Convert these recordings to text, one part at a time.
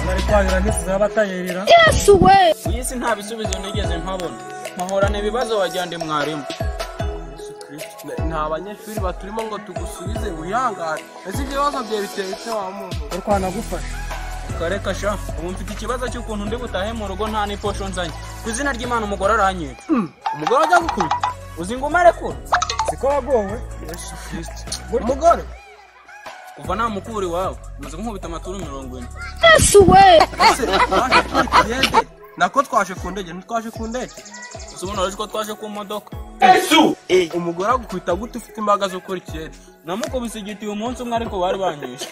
bari kwahira ntituzabatayereera yesu we iyi si nta bisubizo nigeze mpabona muhorana ibibazo wagira ndi mwarimu nta banyeshuri baturimo ngo tugusubize wihangane ese ibyo bibazo byawe biteye ute wa muntu uri kwanagufasha kareka sha ubu mfite ikibazo cy'ukuntu ndi butahe mu rugo nta n'iposho nzanye ku izina ry'imana umugore aranyica umugore wajya gukubita uzi ngo umarekure siko wagowe yesu kirisiti umugore kuva namukura iwawe umaze kunkubita amaturu mirongo ine yesu we ese twaje turi kiyede nako twaje ku ndege ntitwaje ku ndege gusa ubundi wari uzi ko twaje ku modoka umugore agukubita gute ufite imbaraga zo gukora ikiyede namukubise igiti uyu munsi umwe ariko bari banyishe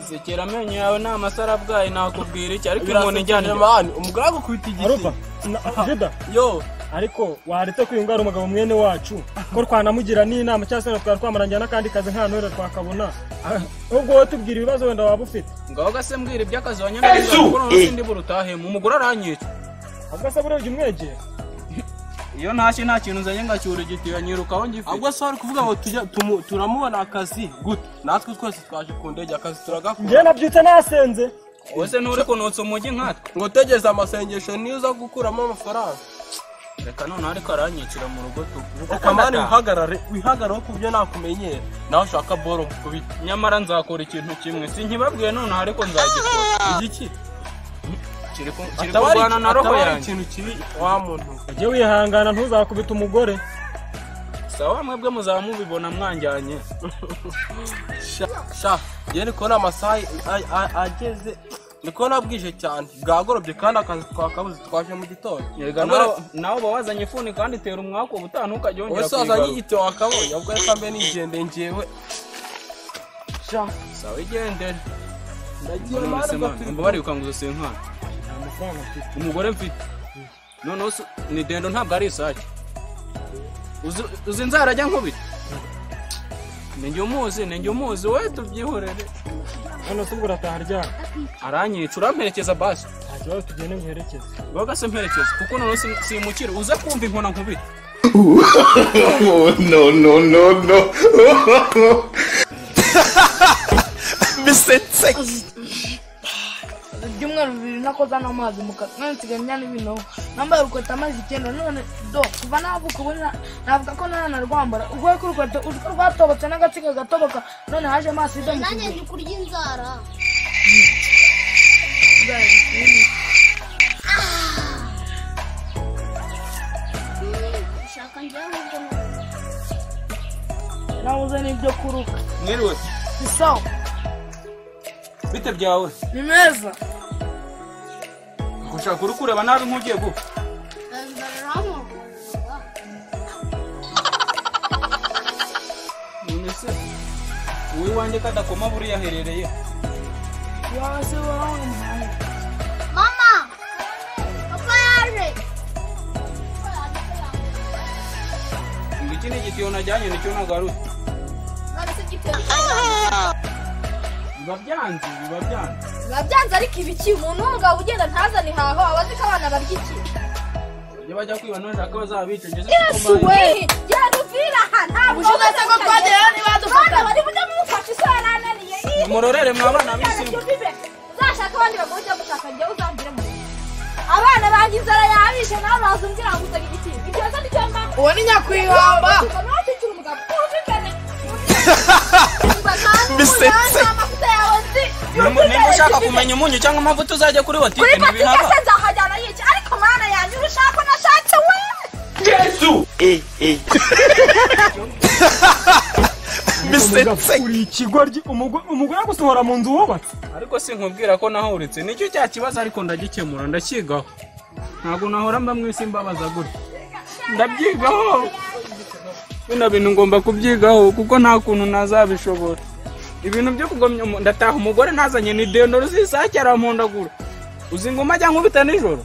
sekera amenyo yawe ni amasaro abwaye nakubwira iki ariko umuntu ijyana inyuma mani umugore agukubita igiti arupa na- juda yo ariko waretse kwiyunga ari umugabo mwene wacu ko twanamugira n'inama cyangwa se twari twamarangira n'akandi kazi nka ntore twakabona Ah, ubwo wowe tubwira ibibazo wenda waba ufite ngaho gase mbwira iby'akazi wanyamiriza gukora umunsi ndi burutahemo umugore aranyica ahubwo se burebye umwegera iyo ntashye nta kintu nzanye ngacyura igitiyo nyirukaho ngifite ahubwo se wari kuvuga ngo tujya tumu- turamubona akazi gute natwe twese twaje ku ndege akazi turagakora njye nabyutse nasenze wese nturi kunutsa umujyi nkatwe ngo tegereza amasengesho niyo uza gukuramo amafaranga reka noneho ariko aranyicira mu rugo tuvuga reka mani wihagarare wihagarareho ku byo nakumenyera nawe ushaka boro mukubita nyamara nzakora ikintu kimwe si nkibabwiye noneho ariko nzagikora igiki kiri ku- kiri Ataba ari- kurwana na roho ataba ari yanjye ikintu kibi wa muntu ujye wihangana ntuzakubite umugore sawa mwebwe muzaba mubibona mwanjyanye sha sha ye ndi kubona amasaha a- a- ageze ndi kubona bwije cyane bwagorobye kandi akazi twakabuze twaje mu gitondo Yega nawe nawe uba wazanye ifuni kandi itera umwaka ubutaha ntukajya wongera wese wazanye kuyigaruka igitebo wakabonye ubwo reka mbe nigende ngewe sha sawa igendere ndagiye mbona mani ubwo umwana turi mba barikanguza senkana nta mafaranga mfite umugore mfite noneho si- ni dendo ntabwo ari isake Uzi- uzi inzara ajya nkubita ni njye umuzi ni njye umuzi we tubyihorere hano se ubwo urataha ryari aranyica uramperekeza basi nta kibazo tugende muherekeze baga se mperekeza kuko noneho sim- simukira uza kumva inkona nkubita oh no no no no ibyumweru bibiri nakoza n'amazi mu kanwa none nsigaye njyana ibinogo nambaye urukweto amazi icyenda none do kuva navuka ubu na- navuga ko ntanarwambara ubwo ko urukweto urwo rwatobotse n'agatsiga gatoboka none haje amaso ido mu nanjye ndi kurya inzara kiganza ushaka njyewe ahubwo ni- nabuze n'ibyo kuruka mwiriwe ni sawa bite byawe ni meza gushaka uri kureba nabi nk'ugiye gupfa inzara iramurwa none se uwiwanjye kadakoma buriya aherereye wase wawe mama papa yaje ngo iki ni igitiyo najyanye nicyo nagarutse none se giteye biba byanze biba byanze biba byanze ariko ibiki umuntu w'umugabo ugenda ntazane ihaho aba azi ko abana barya iki bajya bajya kwiba none nshaka bazabica ngeze yesu we igihe dupfira aha ntabwo ubushobozi se ko twageraho niba abana dufata bari bujya mumufasha iso yarananiye murorere mwa bana b'isimu uzashaka abandi bagore ujya gushaka njyewe uzambire mu rugo abana banjye inzara yabishe nawe baza umbwira ngo usage igiti ibyo se nicyo mba uwo ni nyakwihamba bisetse niba ushaka kumenya umunyu cyangwa amavuta uzajya kuri kuri watike patike ntibihaba se nzahajyana yica ariko mana yanjye urushaka nashatse we bisetse uri ikigoryi umugore umugore agusohora mu nzu wubatse ariko sinkubwira ko nahuritse nicyo cya kibazo ariko ndagikemura ndakigaho ntabwo nahora mba mu isi mbabaza gutya ndabyigaho bino bintu ngomba kubyigaho kuko nta kuntu nazabishobora ibintu byo kugomya umu- ndataha umugore ntazanye ni dendo rusisake arampondagura uzi ngo umajya nkubita nijoro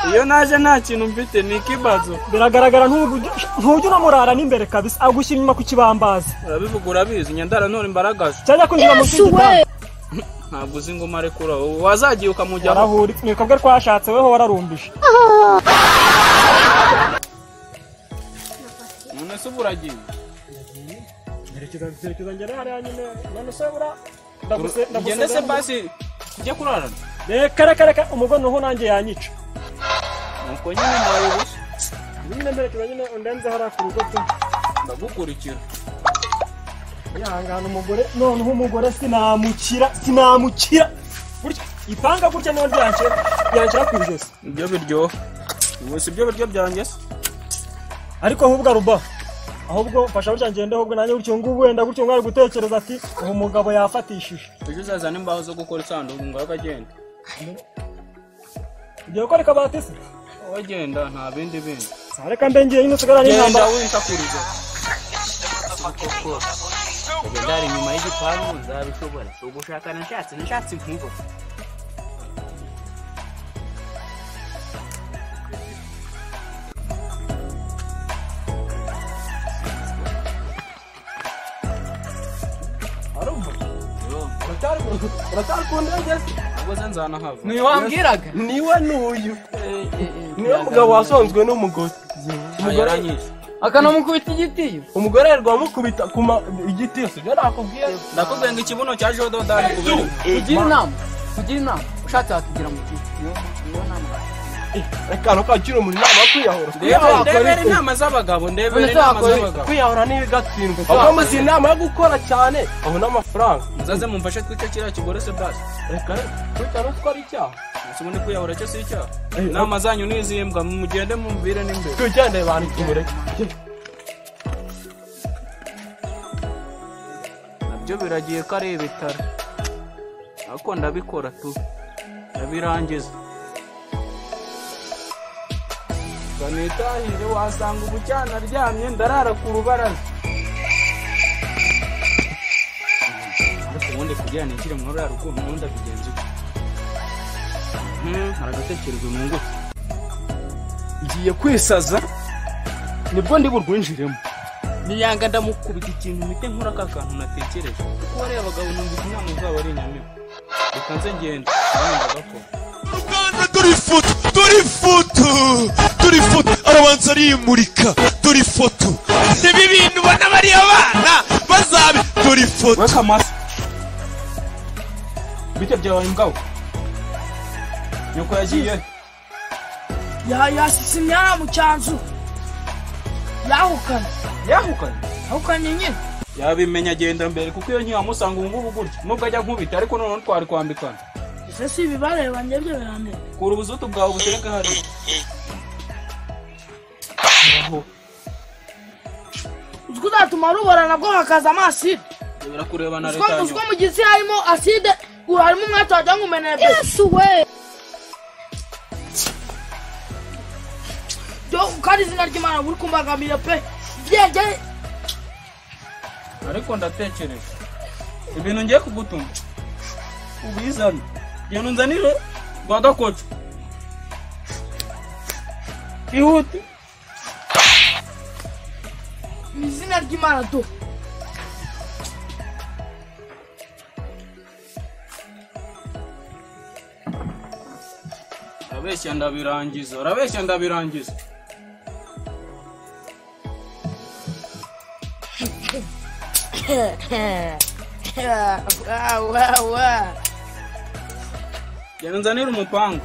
iyo naje nta kintu mfite ni ikibazo biragaragara ntujya ntujya unamurara n'imbere kabisa agushyira inyuma ku kibambazi urabivuga urabizi nyandara none imbaragaje cyajya kwinjira munsi yesu we y'igitanda ntabwo uzi ngo mare kuri aho wazagiye ukamujyaho warahuri ni ukabwe twashatse weho wararumbije none se ubu uragiye Ngerekeza ngerekeza ngere hariya nyine none se bura ndaguse ugende se ndaguse basi tujye kurarana reka reka reka umugono ho nanjye yanyica nuko nyine mbaye ubusa nyine mberekeza nyine undenzeho hariya ku rugo tu ndagukurikira yihangana umugore noneho umugore sinamukira sinamukira gutya ipanga gutya none ryanshyira ryanshyira ku ijosi ibyo biryoha ubusa ibyo biryo byanjye se ariko ahubwo aruba ahubwo mfasha gutya ngende ahubwo nanjye gutyo ngubu wenda gutyo ngo ari gutekereza ati uwo mugabo yafatishije ujye uzazana imbaho zo gukora isanduku ngo abe agenda ugiye gukora akabati se wowe agenda nta bindi bindi Sa, reka mbe ngiye nyine usigara genda n'intambara wintakurize ndari inyuma y'igipangu nzabishobora ugushaka nashatse nashatse inkuba uratari ku ndege ubwo se nzanahava ntiwambwiraga niwe n'uyu niwe mugabo wasonzwe n'umugore umugore yaranyishe akanamukubita igiti umugore yirirwa amukubita ku ma- igiti sibyo nakubwiye ndakubwiye ngo ikibuno cya jododani kubera kugira inama kugira inama ushatse wakigira mu giti niyo nama reka ntukagire umuntu inama yo kwiyahura ndebera ndebera inama z'abagabo ndebera inama z'abagabo kwiyahura ntibigatsindwe ahubwo muzi inama yo gukora cyane abona amafaranga muzaze mumfashe twicyo kiriya kigore se basi reka kwita ruswa ari icyaha ese ubundi kwiyahura cyo si icyaha inama zanyu ni izihe mbwa mugende mumvire n'imbere tugendeye bantu tumureke nabyo biragiye ko ari ibitaro ariko ndabikora tu ndabirangiza ngo nitahire wasanga ubucyana aryamye ndarara ku rubaraza ariko ubundi kugira nikire mu mabara rukundo ubundi abigenza uko Hmm, hari agatekerezo mu ngufu ngiye kwisaza nibwo ndi burwinjiremo niyanga ndamukubita ikintu mpite nkora ka kantu natekereje kuko wariya abagabo numvise inama zabo ari inyamibwa reka nze ngenda nanjye ndagakora Rwanda dore ifoto dore ifoto dore ifoto arabanza ariyimurika dore ifoto reba ibintu ubona bariya bana bazabe dore ifoto weka amasa bitebye wawe mugabo nyoko yagiye yasise imyanya mu cyanzu yahukanye yahukanye yahukanye nyine yabimenya agenda mbere kuko iyo ntiyamusanga ubu ngubu gutya nubwo ajya nkubita ariko noneho twari kwambikana ese si ibibareba njye byo birandeba kura ubuzutu bwawe butereke hariya uzwi uzatuma rubora nabwo hakaza amaside bibura kureba na leta uzwi yanyuma mu gitsi harimo aside harimo umwete wagira ngo umeneye yesu we byo kandi izina ry'imana buri kumbagamira pe byenge ariko ndatekereje ibintu ngiye kugutuma ubizane genda unzanire rwa gakoco ihute mu izina ry'imana do urabeshya ndabirangiza urabeshya ndabirangiza Wow, wow, wow. genda unzanire umupangu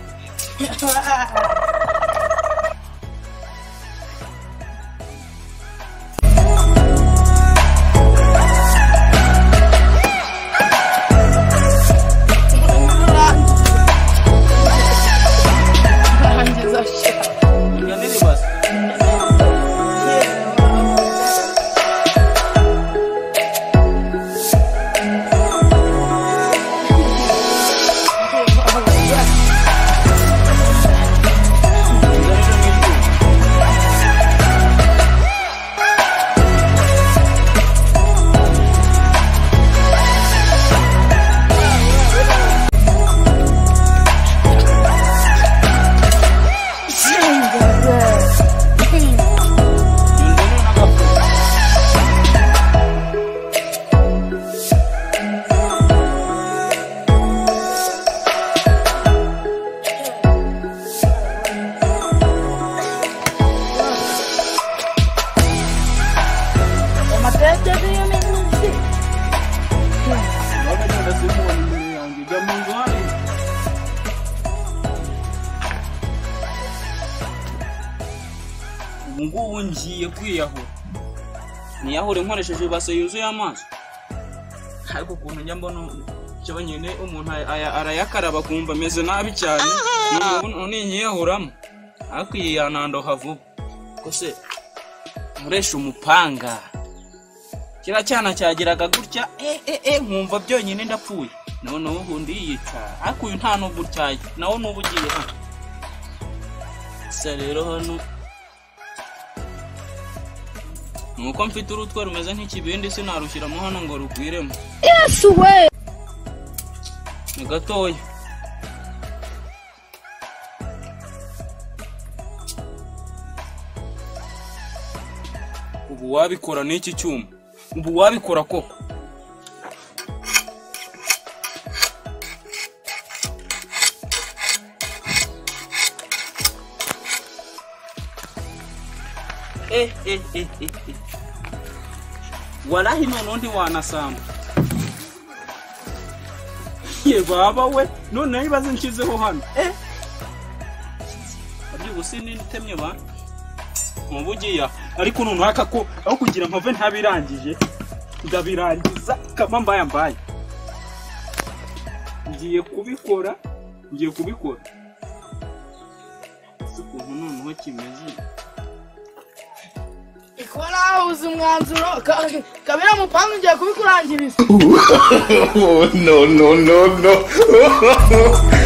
Rangiza shit. unzanire ibase ubu ngubu ngiye kwiyahura niyahure nkoresheje ibase yuzuye amazi ariko ukuntu njya mbona cyo nyine umuntu aya- arayakaraba akumva ameze nabi cyane ubu ninyiyahuramo ariko iyi yanandoha vuba ko se nkoresha umupanga kiriya cyana cyagiraga gutya eh, eh, eh, nkumva byonyine ndapfuye noneho ubundi yiyica ariko uyu nta nubwo utyaye nawe n'ubu ugiye hano gusa rero hano ni uko mfite urutwe rumeze nk'ikibindi sinarushyiramo hano ngo rugwiremo yesu we ni gatoya ubu wabikora n'iki cyuma ubu wabikora koko eh eh eh eh eh. walahi noneho ntiwanasamba ye baba we noneho ibibazo nshyizeho hano eh byubusi nintemye ba nkubu ugiye ariko noneho aka ko aho kugira mpave ntabirangije ndabirangiza kama mbaye mbaye ngiye kubikora ngiye kubikora si ukuntu noneho kimeze ikora uzi umwanzuro ka- kabira mupanga ugiye kubikurangiriza no, no, no, no.